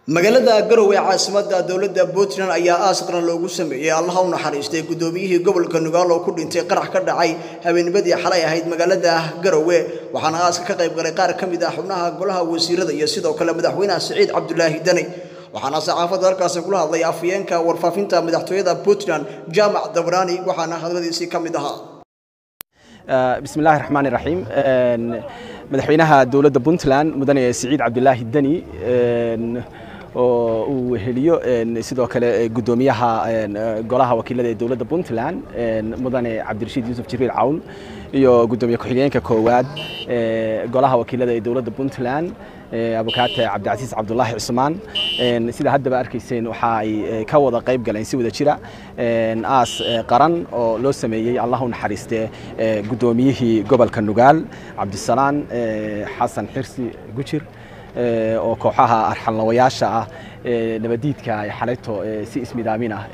magaalada garowe caasimada dowladda puntland ayaa aas qaran loogu sameeyey allaha u naxariistay guddoomiyihii gobolka nugaal oo ku dhintay qarax ka dhacay habeennimadii xalay ahayd magaalada garowe waxaana aaska ka qayb galay qaar ka mid ah xubnaha golaha wasiirada iyo sidoo kale madaxweynaha siciid cabdulaahi deni waxaana saxaafadda halkaasi kula hadlay afhayeenka warfaafinta madaxtooyada puntland jaamac dabraani waxaana hadladiisii ka mid ahaa bismi illaahi raxmaan iraxiim madaxweynaha dowladda puntland mudane siciid cabdulaahi deni oo uu heliyo sidoo kale guddoomiyaha golaha wakiilada ee dowladda puntland mudane cabdirashiid yuusuf jibriil cawn iyo guddoomiye ku-xigeenka koowaad golaha wakiilada ee dowladda puntland abukaate cabdicasiis cabdulaahi cusmaan sida haddaba arkayseen waxa ay ka wada qayb galeen si wada jira aas qaran oo loo sameeyey allah u naxariiste guddoomiyihii gobolka nugaal cabdisalaan xasan xirsi gujir oo kooxaha arxanlawayaasha ah nabadiidka ay xalayto si ismidaamin ah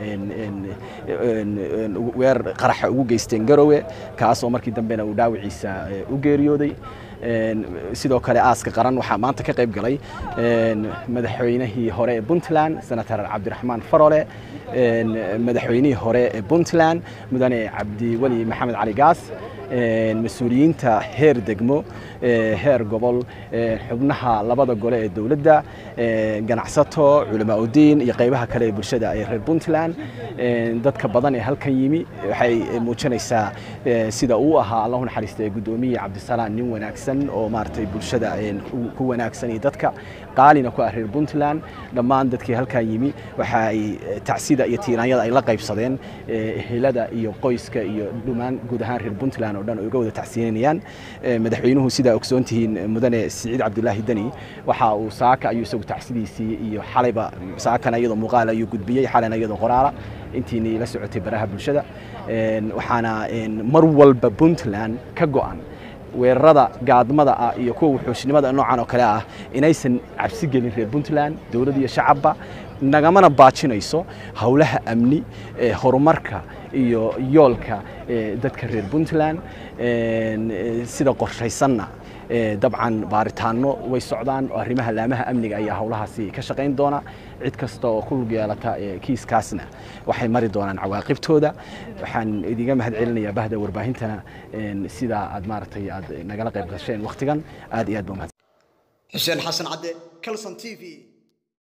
weer qaraxa ugu geysteen garowe kaas oo markii dambena uu dhaawiciisa u geeriyooday sidoo kale aaska qaran waxaa maanta ka qayb galay madaxweynihii hore ee puntland senator cabdiraxmaan farole madaxweynihii hore ee puntland mudane cabdiweli maxamed cali gaas mas-uuliyiinta heer degmo heer gobol xubnaha labada gole ee dowladda ganacsato culamaa udiin iyo qaybaha kale ee bulshada ee reer puntland dadka badan ee halkan yimi waxay muujinaysaa sida uu ahaa allahu naxariista guddoomiyii cabdisalaan nin wanaagsan oo maaragtay bulshada ku wanaagsan iyo dadka qaalina ku ah reer puntland dhammaan dadkii halkan yimi waxa ay tacsida iyo tiiraanyada ay la qaybsadeen ehelada iyo qoyska iyo dhumaan guud ahaan reer puntland oo dhan uga wada tacsiinayaan madaxweynuhu sidaa ogsoon tihiin mudane siciid cabdulaahi deni waxa uu saaka ayuu isagu tacsidiisii iyo xalayba saakana iyadoo muuqaal ayuu gudbiyey xalayna iyadoo qoraala intiinii la socotay baraha bulshada waxaana mar walba puntland ka go'an weerarada gaadmada ah iyo kuwa wuxuushnimada noocan oo kale ah inaysan cabsi gelin reer puntland dowlad iyo shacabba nagamana baajinayso howlaha amni ee horumarka iyo yoolka dadka reer puntland sida qorshaysanna dabcan baaritaano way socdaan oo arrimaha laamaha amniga ayaa howlahaasi ka shaqayn doona cid kasta oo ku lug yeelata kiiskaasna waxay mari doonaan cawaaqibtooda waxaan idiga mahad celinayaa bahda warbaahintana sidaa aad maaragtay aad nagala qayb gasheen wakhtigan aad iyo aad ba mahad xuseen xasan cadde calson t v